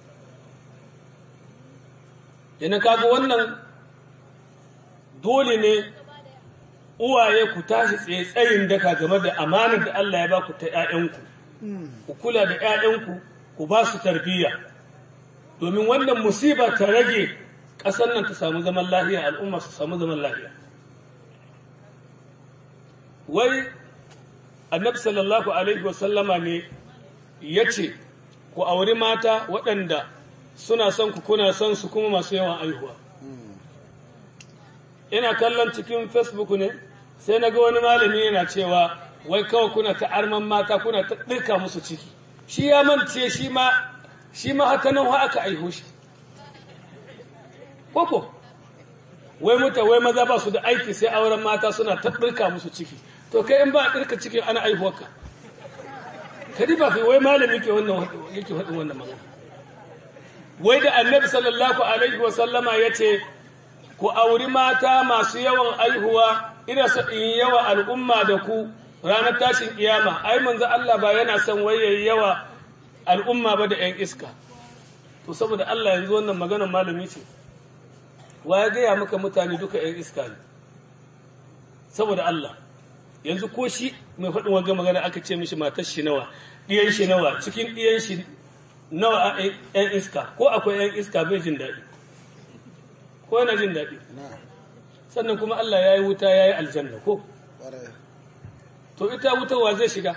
yana kaga wannan dole ne uwaye ku tashi tsaye tsayin daka game da amanar da Allah ya ba ku ta ‘ya'yanku, ku kula da ‘ya'yanku, ku ba su tarbiyya, domin wannan musiba ta rage ƙasar nan ta samu zaman lahiya, al'umma su samu zaman lahiya. Wai, annabi sallallahu Alaihi wasallama ne ya ce, ku auri mata waɗanda suna son ku kuna son su kuma masu yawan aihuwa. Ina kallon cikin Facebook ne, sai na ga wani malami yana cewa wai kawai kuna ta arman mata kuna ta ɗirka musu ciki shi ya mance shi ma shi ma haka nan aka aiho shi koko wai muta wai maza ba su da aiki sai auren mata suna ta ɗirka musu ciki to kai in ba a ɗirka cikin ana aihuwarka kadi ba kai wai malami ke wannan yake faɗin wannan magana wai da annabi sallallahu alaihi wa sallama ya ce ku auri mata masu yawan aihuwa ina so in yawa al'umma da ku ranar tashin kiyama ai manzo Allah ba yana son waye yawa al'umma ba da ƴan iska to saboda Allah yanzu wannan maganar malami ce wa ya gaya maka mutane duka ƴan iska ne saboda Allah yanzu ko shi mai faɗin wanga magana aka ce mishi matar shi nawa ɗiyan shi nawa cikin ɗiyan shi nawa ƴan iska ko akwai ƴan iska bai jin daɗi ko yana jin daɗi sannan kuma Allah ya yi wuta ya yi aljanna ko to ita wutarwa zai shiga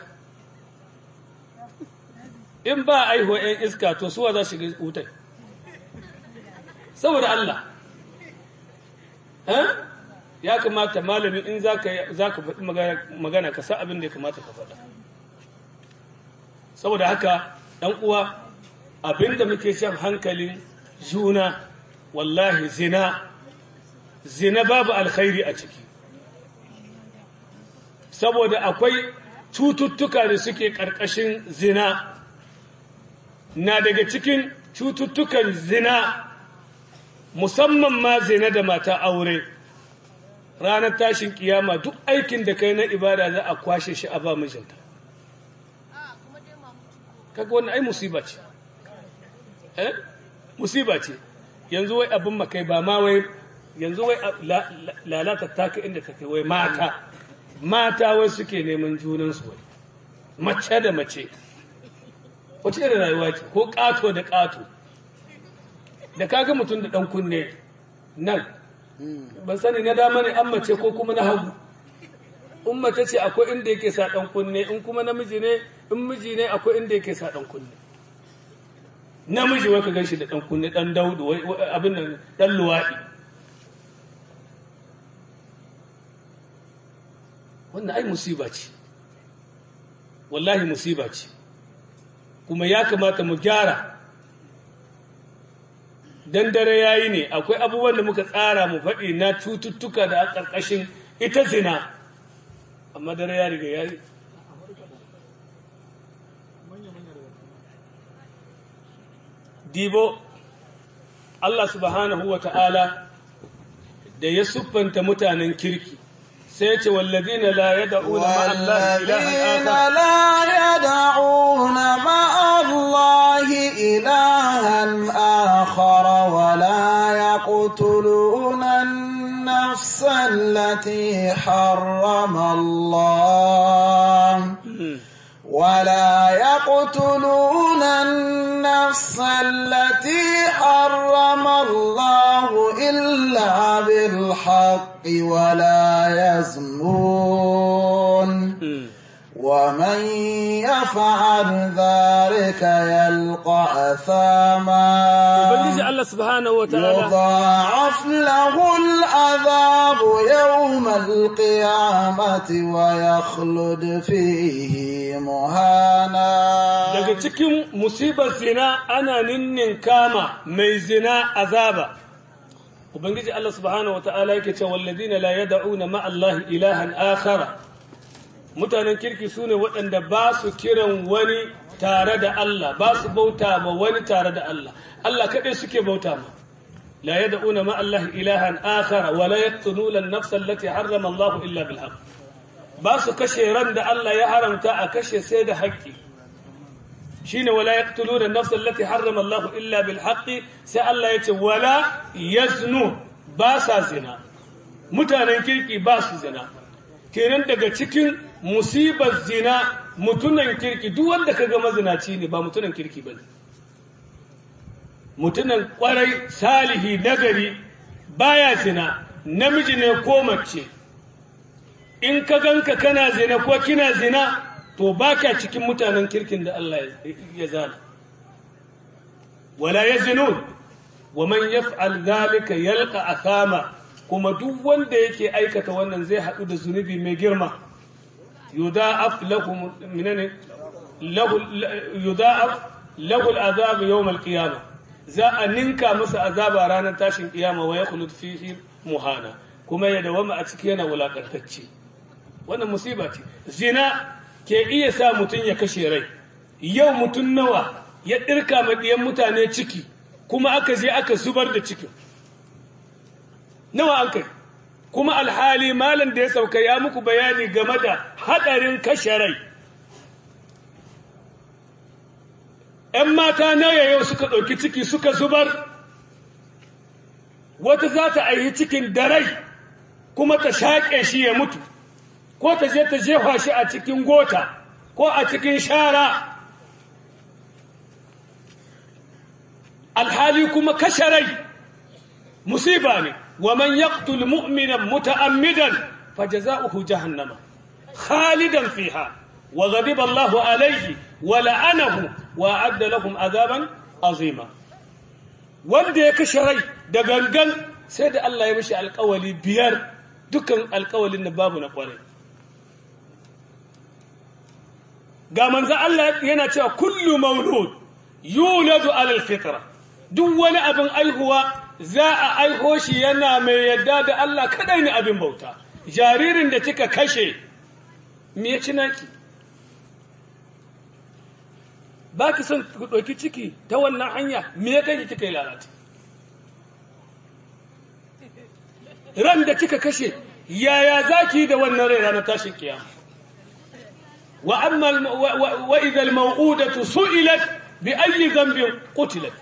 in ba aihuwa 'yan iska to suwa za shiga wutai saboda Allah ya kamata malami in za ka faɗi magana ka sa abin da ya kamata ka faɗa saboda haka ɗan uwa abin da muke shan hankalin juna wallahi zina zina babu alkhairi a ciki saboda akwai cututtuka da suke ƙarƙashin zina na daga cikin cututtukan zina musamman ma zina da mata aure ranar tashin kiyama duk aikin da kai na ibada za a kwashe shi a ba mijinta kaga wannan ai musiba ce eh musiba ce yanzu wai abin makai ba ma wai yanzu wai lalata taka inda take wai mata mata wai suke neman junansu wai mace da mace wace irin rayuwa ce ko ƙato da ƙato da kaga mutum da ɗan kunne nan ban sani na dama ne an mace ko kuma na hagu in mace ce akwai inda yake sa ɗan kunne in kuma namiji ne in miji ne akwai inda yake sa ɗan kunne namiji wai ka ganshi da ɗan kunne ɗan daudu abin nan ɗan luwaɗi wannan ai musiba ce wallahi musiba ce kuma ya kamata mu gyara dan dare yayi ne akwai abubuwan da muka tsara mu faɗi na cututtuka da a ƙarƙashin ita zina amma dare ya riga yayi dibo Allah subhanahu wa ta'ala da ya siffanta mutanen kirki sai ce wallazina la yad'una ma'a Allah ilahan akhar wa la yaqtuluna an-nafs allati harrama Allah ولا يقتلون النفس التي حرم الله إلا بالحق ولا يزنون ومن يفعل ذلك يلقى أثاما الله سبحانه وتعالى يضاعف له العذاب يوم القيامة ويخلد فيه مهانا daga cikin musibar zina ana ninnin kama mai zina azaba ubangiji Allah subhanahu wataala yake cewa walladina la yad'una ma Allah ilahan akhara mutanen kirki sune waɗanda ba su kiran wani tare da Allah ba su bauta ma wani tare da Allah Allah kaɗai suke bauta ma la yad'una ma Allah ilahan akhara wa la yaqtuluna an-nafsa allati harrama Allah illa bil haqq ba su kashe ran da Allah ya haramta a kashe sai da haƙƙi shine wala yaqtuluna an-nafsa allati harrama Allah illa bil haqq sai Allah yace wala yaznu ba sa zina mutanen kirki ba su zina kenan daga cikin musibar zina mutunan kirki duk wanda kaga mazinaci ne ba mutunan kirki bane mutunan kwarai salihi nagari baya zina namiji ne ko mace in ka ganka kana zina ko kina zina to baka cikin mutanen kirkin da Allah ya zana wala yazinun wa man yaf'al dhalika yalqa athama kuma duk wanda yake aikata wannan zai hadu da zunubi mai girma yudha'af lahum minane lahu yudha'af lahu al'azab yawm al-qiyamah za a ninka masa azaba ranar tashin kiyama wa yakhlud fihi muhana kuma ya dawama a ciki yana wulakantacce wannan musiba ce zina ke iya sa mutum ya kashe rai yau mutum nawa ya ɗirka maɗiyan mutane ciki kuma aka je aka zubar da cikin nawa an kai kuma alhali malam da ya sauka ya muku bayani game da haɗarin kashe rai ‘yan mata nawa yau suka ɗauki ciki suka zubar wata za ta aihi cikin da rai kuma ta shaƙe shi ya mutu ko ta je ta jefa shi a cikin gota ko a cikin shara alhali kuma kashe rai musiba ne wa man yaqtul mu'minan muta'ammidan fajaza'uhu jahannama khalidan fiha wa ghadiba Allahu alayhi wa la'anahu wa a'adda lahum azaban azima wanda ya kashe rai da gangan sai da Allah ya mishi alƙawali biyar dukan alƙawalin da babu na ƙwarai ga manzo Allah yana cewa kullu maulud yuladu alal fitra duk wani abin aihuwa za a aiho shi yana mai yadda da Allah kadai ne abin bauta jaririn da kika kashe me ya ci naki ba ki son ku ɗauki ciki ta wannan hanya me ya kai kika yi lalata ran da kika kashe yaya za ki yi da wannan rai ranar tashin kiyama وأما الم... و... و... وإذا الموءودة سئلت بأي ذنب قتلت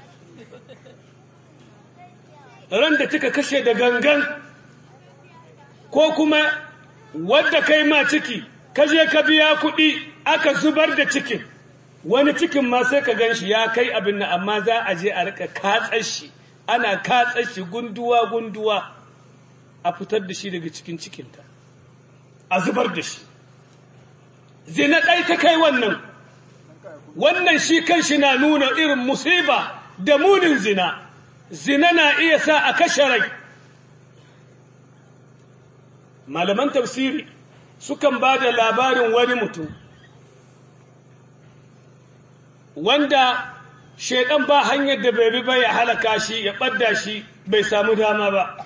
randa kika kashe da gangan ko kuma wadda kai ma ciki kaje ka biya kuɗi aka zubar da cikin wani cikin ma sai ka gan shi ya kai abin nan amma za a je a rika katsar shi ana katsar shi gunduwa gunduwa a fitar da shi daga cikin cikinta a zubar da shi zina ɗai ta kai wannan wannan shi kan shi na nuna irin musiba da munin zina zina na iya sa a kashe rai malaman tafsiri sukan ba da labarin wani mutum wanda shaidan ba hanyar da bai bi ba ya halaka shi ya ɓadda shi bai samu dama ba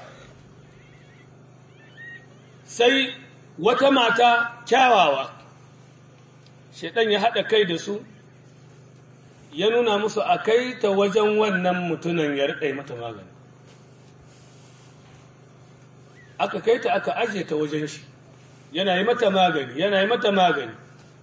sai wata mata kyawawa shaidan ya haɗa kai da su ya nuna musu a kai ta wajen wannan mutunan ya riƙa mata magani aka kai ta aka aje ta wajen shi yana yi mata magani yana yi mata magani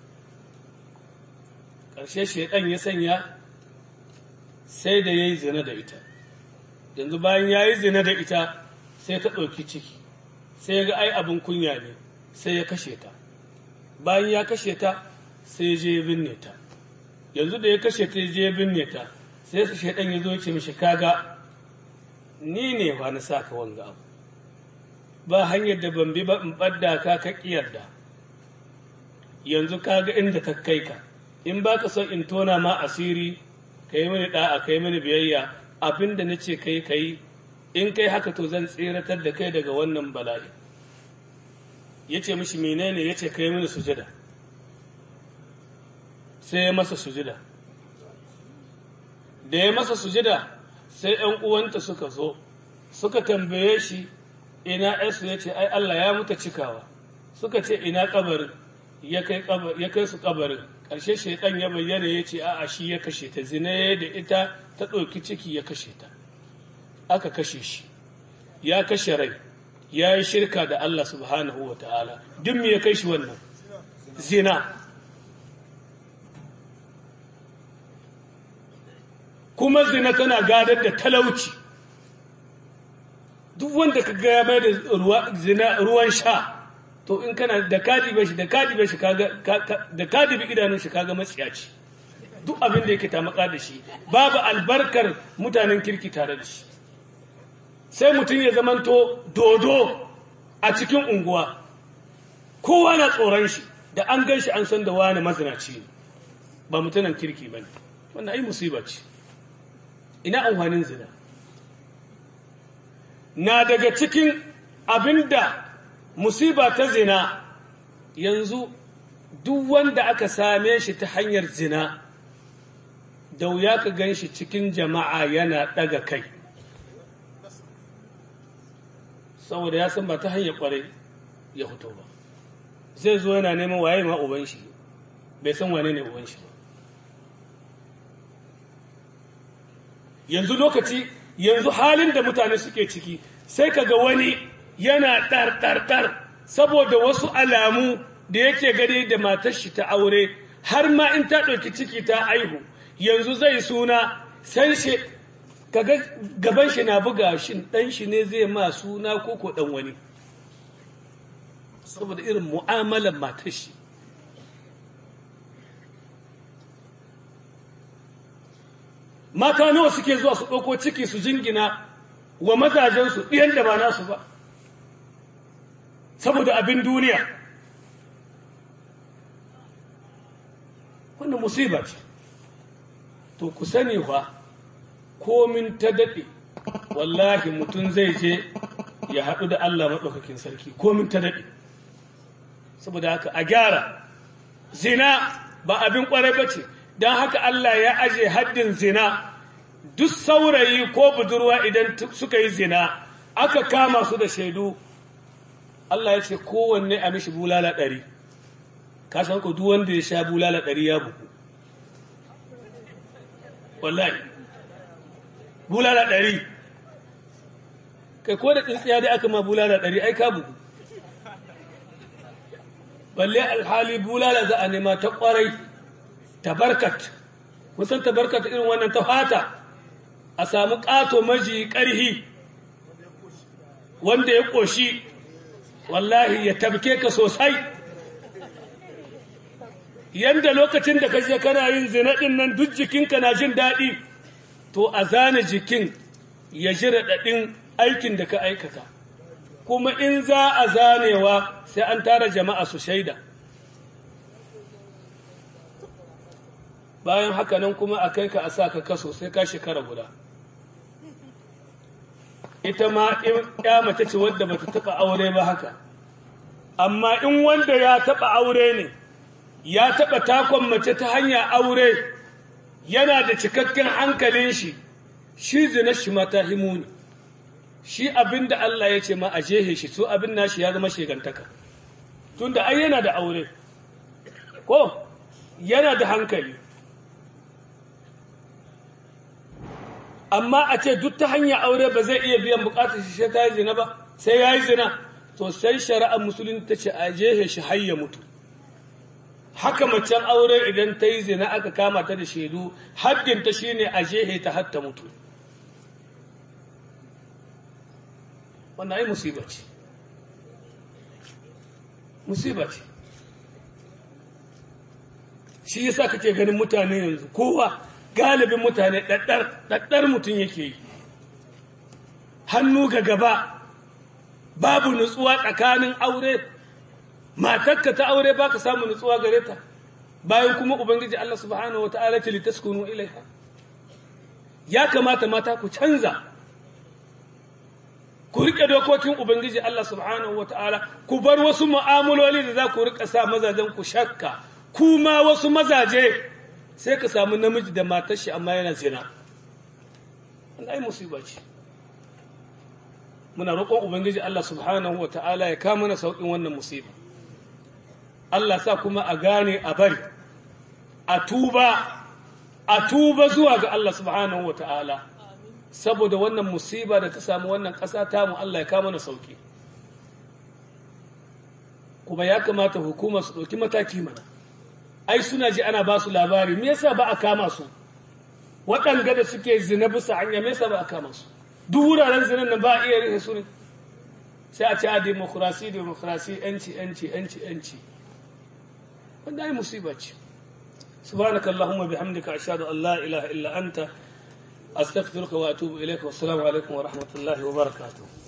ƙarshe shaidan ya sanya sai da ya yi zina da ita yanzu bayan ya yi zina da ita sai ta ɗauki ciki sai ya ga ai abin kunya ne sai ya kashe ta bayan ya kashe ta sai ya je ya binne ta yanzu da ya kashe ta ya je ya binne ta sai su shaidan ya zo ce mishi kaga ni ne ba na sa ka wanga abu ba hanyar da ban bi ba in ɓadda ka ka ƙiyarda yanzu kaga inda ta kai ka in ba ka son in tona ma asiri ka yi mini ɗa'a ka yi mini biyayya abin da na ce ka yi ka yi in kai haka to zan tseratar da kai daga wannan bala'i ya ce mishi menene ya ce ka yi mini sujada sai ya masa sujada da ya masa sujada sai ‘yan uwanta suka zo suka tambaye shi ina ‘yarsu ya ce ai Allah ya muta cikawa suka ce ina kabarin ya kai su kabarin ƙarshe shaidan ya bayyana ya ce a'a shi ya kashe ta zina da ita ta ɗauki ciki ya kashe ta aka kashe shi ya kashe rai ya yi shirka da Allah subhanahu wa ta'ala duk me ya kai shi wannan zina kuma zina tana gadar da talauci duk wanda ka gaya mai da ruwan sha to in kana da kadibe shi da kadibe shi kaga da kadibe idanun shi kaga matsiyaci duk abin da yake tamaka da shi babu albarkar mutanen kirki tare da shi sai mutum ya zamanto dodo a cikin unguwa kowa na tsoron shi da an gan shi an san da wani mazinaci ne ba mutanen kirki ba ne wannan ai musiba ce ina amfanin zina na daga cikin abinda musiba ta zina yanzu duk wanda aka same shi ta hanyar zina da wuya ka gan shi cikin jama'a yana ɗaga kai saboda ya san ba ta hanyar ƙwarai ya fito ba zai zo yana neman waye ma uban shi bai san wane ne uban shi ba yanzu lokaci yanzu halin da mutane suke ciki sai ka ga wani yana ɗar-ɗar-ɗar saboda wasu alamu da yake gani da matar shi ta aure har ma in ta ɗauki ciki ta aihu yanzu zai suna san shi kaga gaban shi na buga shi ɗan shi ne zai ma suna ko ko ɗan wani saboda irin mu'amalar matar shi mata nawa suke zuwa su ɗauko ciki su jingina wa mazajensu ɗiyan da ba nasu ba saboda abin duniya wannan musiba ce to ku sani fa komin ta daɗe wallahi mutum zai je ya haɗu da Allah maɗaukakin sarki komin ta daɗe saboda haka a gyara zina ba abin ƙwarai ba ce don haka Allah ya aje haddin zina duk saurayi ko budurwa idan suka yi zina aka kama su da shaidu Allah ya ce kowanne a mishi bulala ɗari ka san ku duk wanda ya sha bulala ɗari ya buku wallahi bulala ɗari kai ko da tsintsiya dai aka ma bulala ɗari ai ka buku balle alhali bulala za a nema ta ƙwarai tabarkat musan tabarkat irin wannan ta fata a samu ƙato maji ƙarhi wanda ya ƙoshi wallahi ya tabke ka sosai yanda lokacin da kaje kana yin zina din nan duk jikinka na jin daɗi to a zane jikin ya ji raɗaɗin aikin da ka aikata kuma in za a zanewa sai an tara jama'a su shaida bayan haka nan kuma a kai ka a sa ka kaso sai ka shekara guda ita ma ya mace ce wadda bata taɓa aure ba haka amma in wanda ya taɓa aure ne ya taɓa takon mace ta hanya aure yana da cikakken hankalin shi shi zina shi mata himuni shi abin da Allah ya ce ma a jehe shi so abin nashi ya zama shegantaka tunda ai yana da aure ko yana da hankali amma a ce duk ta hanyar aure ba zai iya biyan bukatar shi sai ta yi zina ba sai ya yi zina to sai shari'ar musulunci ta ce a jehe shi har ya mutu haka macen aure idan ta yi zina aka kama ta da shaidu haddinta shine a jehe ta har ta mutu wannan ai musiba ce musiba ce shi yasa kake ganin mutane yanzu kowa galibin mutane ɗaɗɗar mutum yake yi hannu ga gaba babu nutsuwa tsakanin aure matarka ta aure baka samu nutsuwa gare ta bayan kuma ubangiji Allah subhanahu wataala ce litaskunu ilaiha ya kamata mata ku canza ku rike dokokin ubangiji Allah subhanahu wataala ku bar wasu mu'amaloli da za ku rika sa mazajen ku shakka kuma wasu mazaje sai ka samu namiji da matar shi amma yana zina wannan ai musiba ce muna roƙon ubangiji Allah subhanahu wataala ya kama mana sauƙin wannan musiba Allah sa kuma a gane a bari a tuba a tuba zuwa ga Allah subhanahu wa ta'ala saboda wannan musiba da ta samu wannan ƙasa tamu Allah ya kama na sauki kuma ya kamata hukumar su ɗauki mataki mana ai suna ji ana ba su labari me yasa ba a kama su waɗanga da suke zina bisa hanya me yasa ba a kama su duk wuraren zinan nan ba a iya rihe su ne sai a ce a demokrasi demokrasi yanci yanci yanci yanci wanda ai musiba ce سبحانك اللهم بحمدك أشهد أن لا إله إلا أنت أستغفرك وأتوب إليك والسلام عليكم ورحمة الله وبركاته